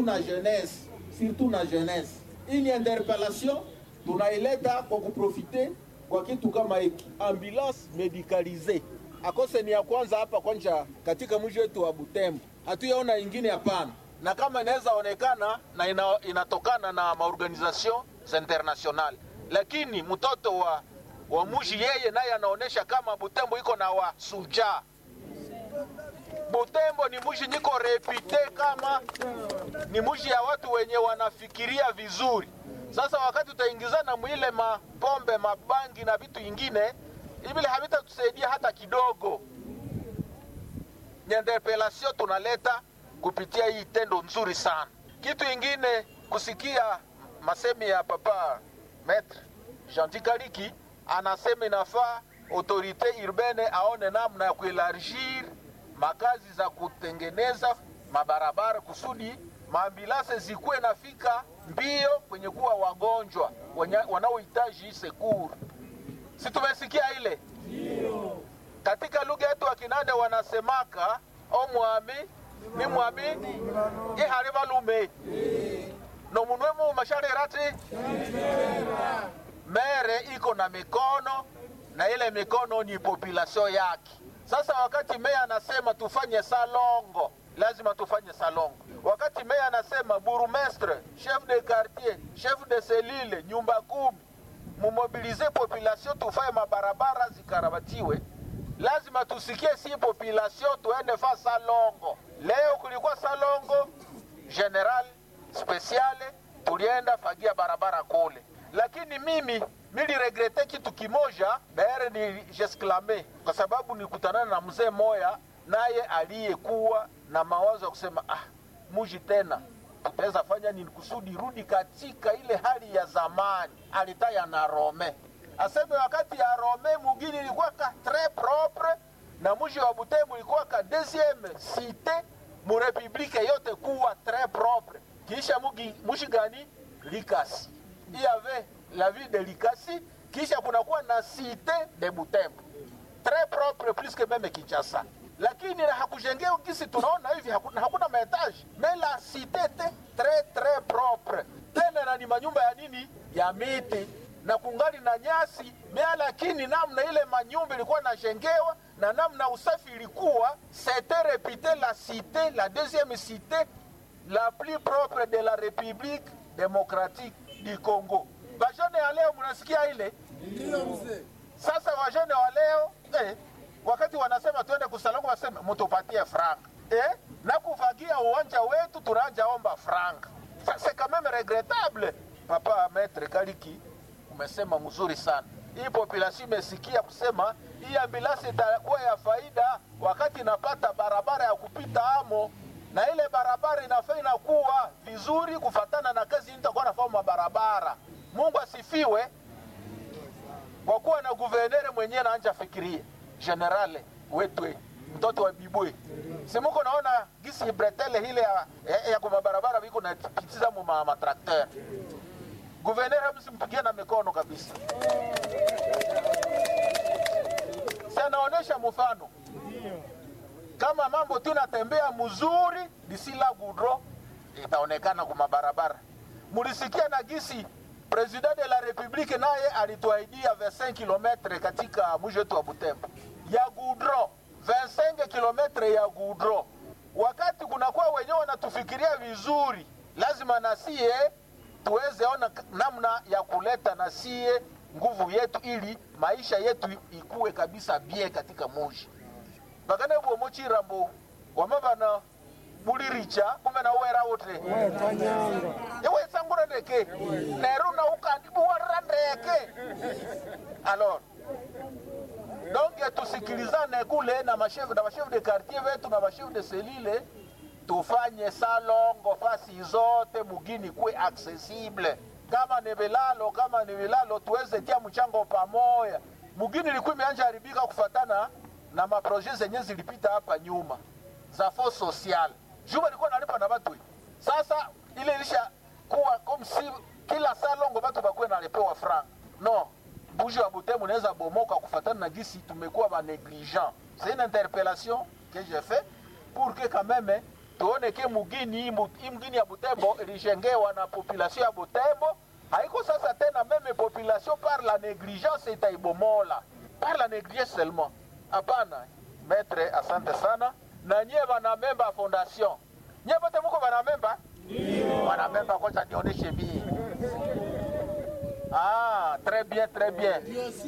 na jeunesse, surtout na jeunesse. Hii ni interpellation tunaileta kwa kuprofite kwa kitu kama hiki, ambulance medicalise akose ni ya kwanza hapa kwanja katika mji wetu wa Butembo, hatuyaona ingine hapana, na kama inaweza onekana na ina, inatokana na maorganisation international, lakini mtoto wa wa mji yeye naye anaonesha kama Butembo iko na wasujaa. Butembo ni mji niko repite kama ni mji ya watu wenye wanafikiria vizuri. Sasa wakati utaingizana mwile mapombe mabangi na vitu ingine ibile havitatusaidia hata kidogo. Nyendepelasio tunaleta kupitia hii tendo nzuri sana. Kitu ingine kusikia masemi ya papa Maître Gentil Kaliki anasema inafaa autorite urbane aone namna ya kuelargir makazi za kutengeneza mabarabara kusudi maambilase zikuwe nafika mbio kwenye kuwa wagonjwa wanaohitaji sekur. Si tumesikia ile? Ndio. Katika lugha yetu wa Kinanda wanasemaka omwami ni mwami ihali balume no munwe mu masharerati mere iko na mikono na ile mikono ni population yake. Sasa wakati meya anasema tufanye salongo, lazima tufanye salongo. Wakati meya anasema burumestre, chef de quartier, chef de selile, nyumba kumi, mumobilize population tufanye mabarabara zikarabatiwe, lazima tusikie si population tuende fa salongo. Leo kulikuwa salongo general speciale, tulienda fagia barabara kule, lakini mimi niliregrete kitu kimoja daere ni jesklame kwa sababu nikutanana na mzee moya naye aliyekuwa na mawazo ya kusema ah, muji tena tutaweza fanya nini kusudi rudi katika ile hali ya zamani. Alitaya na Rome aseme wakati ya Rome mugini ilikuwa ka tres propre na muji wa Butembo ilikuwa ka deuxième cité mu republike yote kuwa tres propre. Kisha mugi muji gani Likasi iyave la ville de Likasi, kisha kunakuwa na cité de Butembo très propre plus que même Kinshasa, lakini hakujengea kisi tunaona hivi, hakuna, hakuna maetaji mais la cité était très très propre tena, na ni manyumba ya nini ya miti na kungali na nyasi mea, lakini namna ile manyumba ilikuwa najengewa na namna usafi ilikuwa, c'était réputé la cité la deuxième cité la plus propre de la République démocratique du Congo. Vajene ya leo mnasikia ile? Ndio mzee. Sasa wajene wa leo eh, wakati wanasema tuende kusalongo, waseme mtupatie franga eh, na kufagia uwanja wetu tunaanja omba franga. Sasa kama regrettable, papa Maître Kaliki umesema mzuri sana. Hii population imesikia kusema hii ambulansi itakuwa ya faida wakati inapata barabara ya kupita amo na ile barabara inafaa inakuwa vizuri kufatana na kazi itakuwa nafaa mabarabara. Mungu asifiwe kwa kuwa na guvernere mwenyewe naanja fikiria generale wetu mtoto wa bibwe simuko naona gisi bretele hile ya, ya, ya kwa mabarabara viko na pitiza mu ma matrakter guvernere msimpigie na mikono kabisa si anaonesha mfano kama mambo tu natembea mzuri disila gudro itaonekana kwa mabarabara mulisikia na gisi president de la republique naye alituahidia 25 km katika mji wetu wa Butembo ya gudro 25 km ya gudro. Wakati kunakuwa wenyewe wanatufikiria vizuri, lazima nasie tuweze ona namna ya kuleta nasie nguvu yetu, ili maisha yetu ikuwe kabisa bie katika muji bakane bwomo chirambo wamabana buliricha kumbe na wera wote ewe sangura ndeke nero na ukandi buwara ndeke alors donc tusikilizane kule na mashefu na mashefu de quartier wetu na mashefu de selile tufanye salongo fasi zote mugini kwe accessible kama ni vilalo kama ni vilalo tuweze tia mchango pamoja mugini ilikuwa imeanja haribika kufatana na maproje zenye zilipita hapa nyuma za fo social juba ilikuwa nalipa na batu sasa ile ilisha kuwa komsi kila salongo batu bakuwe nalipewa franc no buji wa Butembo naweza bomoka kufatana na gisi tumekuwa ba negligent c'est une interpellation que j'ai fait pour que quand même tuone ke mugini hii mu- hii mgini ya Butembo ilijengewa na population ya Butembo, haiko sasa tena meme population par la négligence itaibomola par la négligence seulement. Hapana, maître, asante sana. Na nyie wanamemba fondation, nyie bote muko wanamemba wanamemba, kocha nionyeshe mie. Ah, très bien, très bien.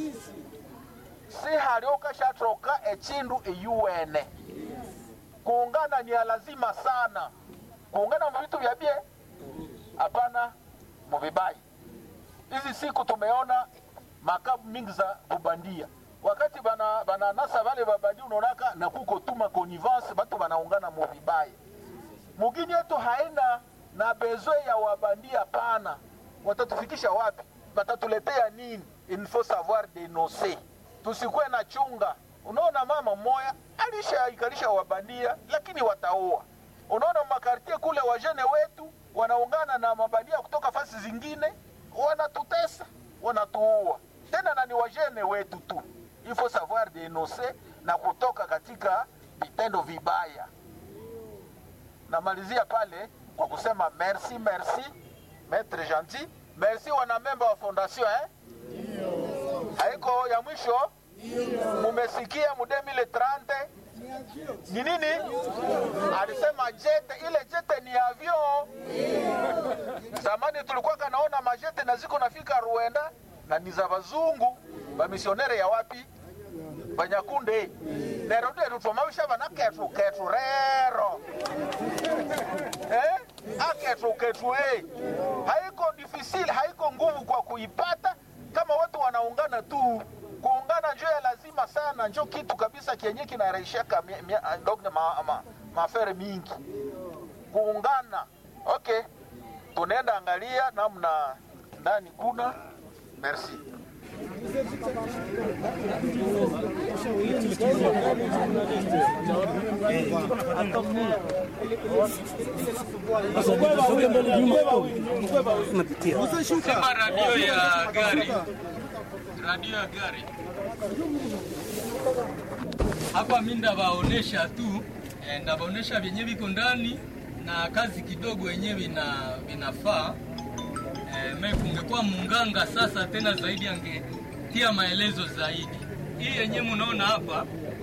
Si halioka shatroka echindu eyuwene kuungana ni ya lazima sana. Kuungana mu vitu vya bie, hapana muvibai. Hizi siku tumeona makabu mingi za kubandia, wakati bana bananasa vale babandia, unaonaka na kuko tuma connivence, batu banaungana muvibai. Mugini yetu haina na bezo ya wabandia, pana. Watatufikisha wapi? Batatuletea nini? Il faut savoir denoncer, tusikuwe na chunga. Unaona, mama mmoya alishaikarisha wabandia, lakini wataoa. Unaona makartie kule, wajene wetu wanaungana na mabandia kutoka fasi zingine, wanatutesa, wanatuua tena, na ni wajene wetu tu. Il faut savoir denoncer na kutoka katika vitendo vibaya. Namalizia pale kwa kusema merci, merci maître gentil, merci wanamemba wa fondation eh? Haiko ya mwisho, mumesikia mu 2030 ni nini? Alisema jete, ile jete ni avion. Zamani tulikuwa kanaona majete na ziko nafika Rwanda na ni za bazungu bamisionere ya wapi banyakunde nero nderu twamawisha bana ketu ketu rero eh? aketu ketu eh. haiko difficile haiko nguvu kwa kuipata kama watu wanaungana tu kuungana njo ya lazima sana njo kitu kabisa kienye kinaraishaka mi- mi- dogne ma, ma, mafere mingi kuungana okay tunaenda angalia namna ndani kuna merci Sema radio ya gari, radio ya gari hapa, mi ndabaonesha tu eh, ndabaonesha vyenye viko ndani na kazi kidogo yenye vina vinafaa eh, me kungekuwa munganga sasa tena zaidi angetia maelezo zaidi. Hii yenye munaona hapa,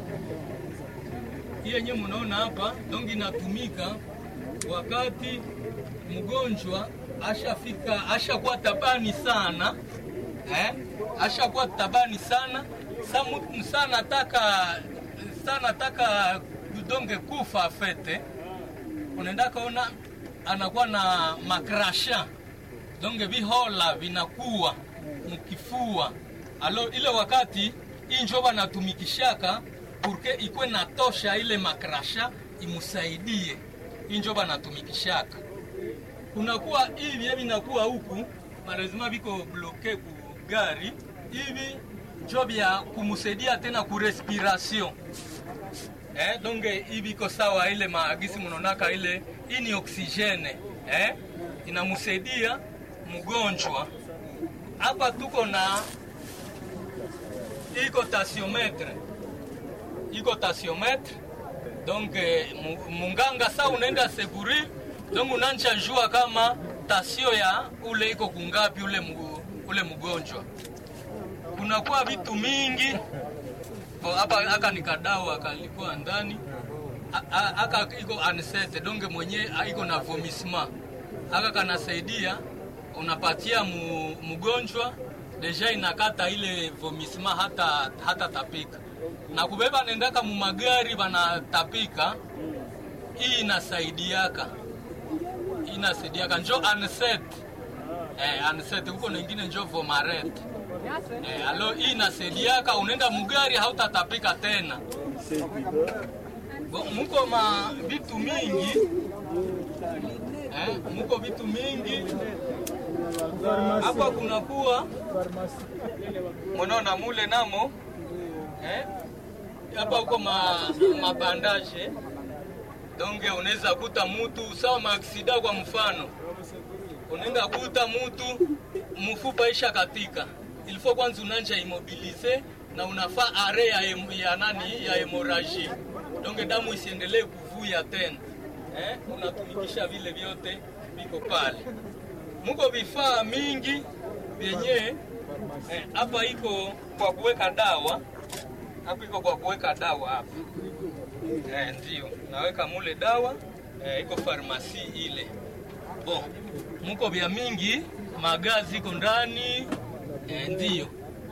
hii yenye munaona hapa dongi inatumika wakati mgonjwa ashafika ashakuwa tabani sana eh? ashakuwa tabani sana Samu, sana taka sana taka donge kufa fete unaenda kaona anakuwa na makrasha donge vihola vinakuwa mkifua alo ile wakati injo banatumikishaka purke ikwe natosha ile makrasha imusaidie injo banatumikishaka kunakuwa hivi hivi nakuwa huku malazima viko bloke ku gari hivi njo vya kumusaidia tena ku respiration eh, donge hivi iko sawa ile maagisi mnonaka ile hii ni oksijene eh, inamusaidia mgonjwa hapa tuko na iko tasiometre iko tasiometre donc eh, mu- munganga sa unaenda seguri donc unanja jua kama tasio ya ule iko kungapi ule, mgu, ule mgonjwa kunakuwa vitu mingi Bo, hapa aka ni kadao akalikuwa ndani A- a- aka iko ansete donge mwenye a- iko na vomisma aka kanasaidia unapatia mu, mgonjwa deja inakata ile vomisma hata, hata tapika na kubeba nendaka mu magari banatapika hii inasaidiaka inasaidiaka njo anset eh, anset huko nengine njo vomaret eh, alo hii inasaidiaka unaenda mugari hautatapika tena Bo, muko ma vitu mingi eh, muko vitu mingi hapa kunakuwa mnaona mule namo eh, hapa huko ma, mabandaje donge unaweza kuta mutu sawa maaksida kwa mfano unaenda kuta mutu mfupa isha katika ilifo kwanza unanja imobilize na unafaa are ya, hem- ya nani ya hemoraji donge damu isiendelee kuvuya tena eh, unatumikisha vile vyote viko pale. Muko vifaa mingi vyenye hapa eh, iko kwa kuweka dawa hapa, iko kwa kuweka dawa hapa eh, ndio naweka mule dawa eh, iko farmasi ile. Bon, muko vya mingi, magazi iko ndani eh, ndio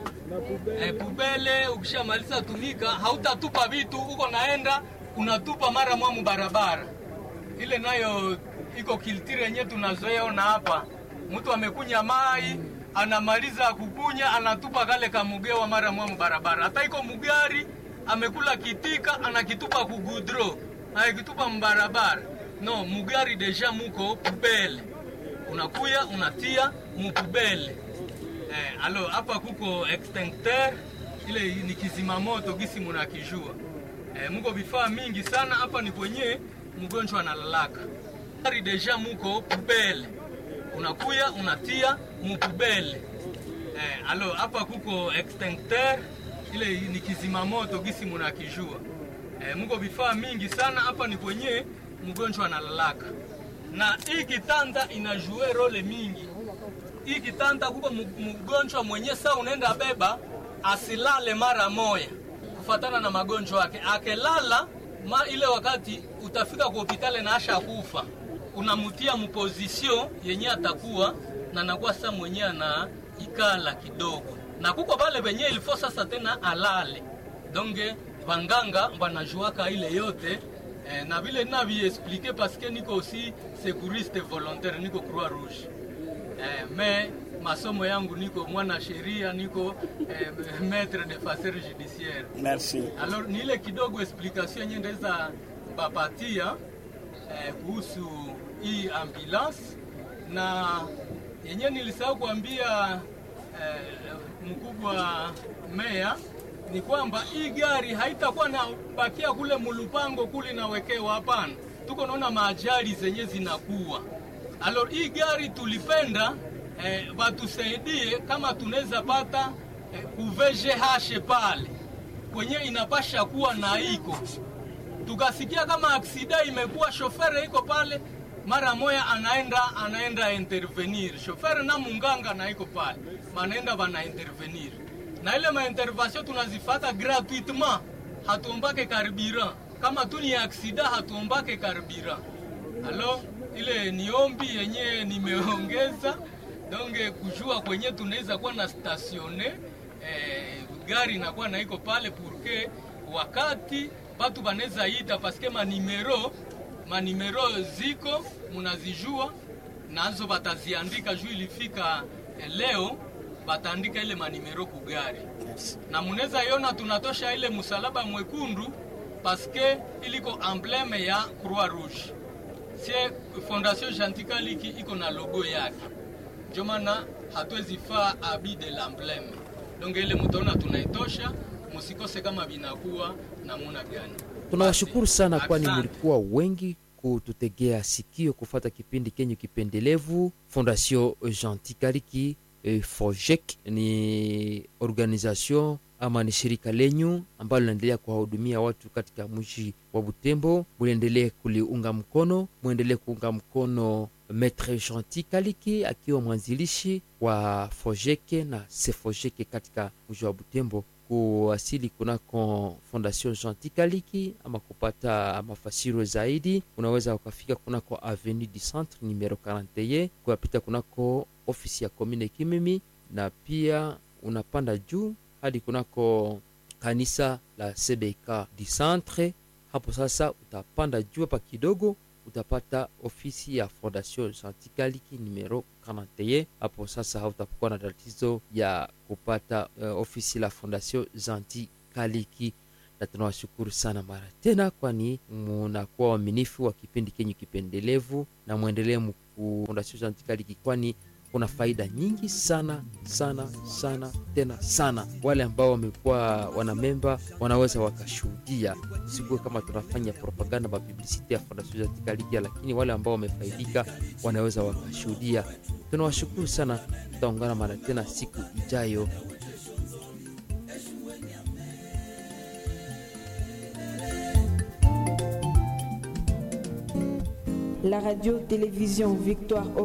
eh, pubele. Ukishamaliza tumika, hautatupa vitu uko naenda unatupa mara mwamu barabara ile, nayo iko kiltire yenye tunazoea ona hapa. Mtu amekunya mai anamaliza kukunya anatupa kale kamugewa mara mwamu barabara. Hata iko mugari amekula kitika anakitupa kugudro anakitupa mbarabara. No, mugari deja muko pubele, unakuya unatia mupubele. Eh, alo hapa kuko extincteur ile ni kizima moto gisi munakijua. Eh, muko vifaa mingi sana hapa, ni kwenye mgonjwa analalaka. Gari deja muko pubele, unakuya unatia mupubele. Eh, alo hapa kuko extincteur ile ni kizima moto gisi munakijua. Eh, muko vifaa mingi sana hapa, ni kwenye mgonjwa analalaka, na hii kitanda inajue role mingi. Hii kitanda kuko mgonjwa mwenye saa unaenda beba asilale mara moya kufatana na magonjwa yake. Akelala ma ile wakati utafika kwa hospitali na asha kufa, unamutia mupozisio yenye atakuwa na nakuwa sasa mwenye ana ikala kidogo, na kuko pale penye ilifo sasa tena alale donge vanganga vanajuaka ile yote eh, na vile naviexplike paske niko aussi secouriste volontaire, niko Croix Rouge eh, me masomo yangu niko mwana sheria niko eh, maître de facer judiciaire. Merci. Alors ni ile kidogo explication yenye ndaweza bapatia eh, kuhusu hii ambulance na yenye nilisahau kuambia eh, mkubwa meya ni kwamba hii gari haitakuwa na bakia kule mulupango kule nawekewa, hapana. Tuko naona maajali zenye zinakuwa. Alors hii gari tulipenda eh, batusaidie kama tunaweza pata eh, kuvgh pale kwenye inapasha kuwa na iko tukasikia kama aksida imekuwa, shofere iko pale mara moya anaenda anaenda intervenir shofere na munganga na iko pale manaenda bana intervenir na ile maintervention tunazifata gratuitement, hatuombake carburant kama tu ni aksida, hatuombake carburant. Alo, ile ni ombi yenye nimeongeza donge kujua kwenye tunaweza kuwa na statione eh, gari inakuwa na iko pale purke wakati batu banaweza ita paske manimero manimero ziko munazijua nazo bataziandika juu ilifika eh, leo bataandika ile manimero kugari Merci. na munaweza iona tunatosha ile msalaba mwekundu paske iliko embleme ya Croix Rouge. Sie Fondation Jantikaliki iko na logo yake, ndio maana hatuwezi faa abi de l'embleme. Donc ile mutaona tunaitosha, musikose kama binakuwa namuna gani. Tunawashukuru sana kwani Asante. mlikuwa wengi kututegea sikio kufata kipindi kenyu kipendelevu Fondation Gentil Kaliki eh, FOJEC ni organisation ama ni shirika lenyu ambalo linaendelea kuwahudumia watu katika mji wa Butembo. Muendelee kuliunga mkono, muendelee kuunga mkono Maitre Gentil Kaliki akiwa mwanzilishi wa FOJEC na SEFOJEC katika mji wa Butembo kuwasili kunako Fondation Gentil Kaliki ama kupata mafasiro zaidi, unaweza ukafika kunako Avenue du Centre numero 41 kuyapita kunako ofisi ya commune Kimimi, na pia unapanda juu hadi kunako kanisa la CBK du Centre. Hapo sasa utapanda juu hapa kidogo utapata ofisi ya Fondation Gentil Kaliki numero 41. Hapo sasa hautakuwa na tatizo ya kupata uh, ofisi la Fondation Gentil Kaliki, na tunawashukuru sana mara tena, kwani munakuwa waaminifu wa kipindi kenyu kipendelevu, na mwendelee mku Fondation Gentil Kaliki, kwani kuna faida nyingi sana sana sana tena sana. Wale ambao wamekuwa wanamemba wanaweza wakashuhudia, sikuwe kama tunafanya propaganda mapublicite ya Fondation Gentil Kaliki, lakini wale ambao wamefaidika wanaweza wakashuhudia. Tunawashukuru sana, tutaungana mara tena siku ijayo. la radio-télévision Victoire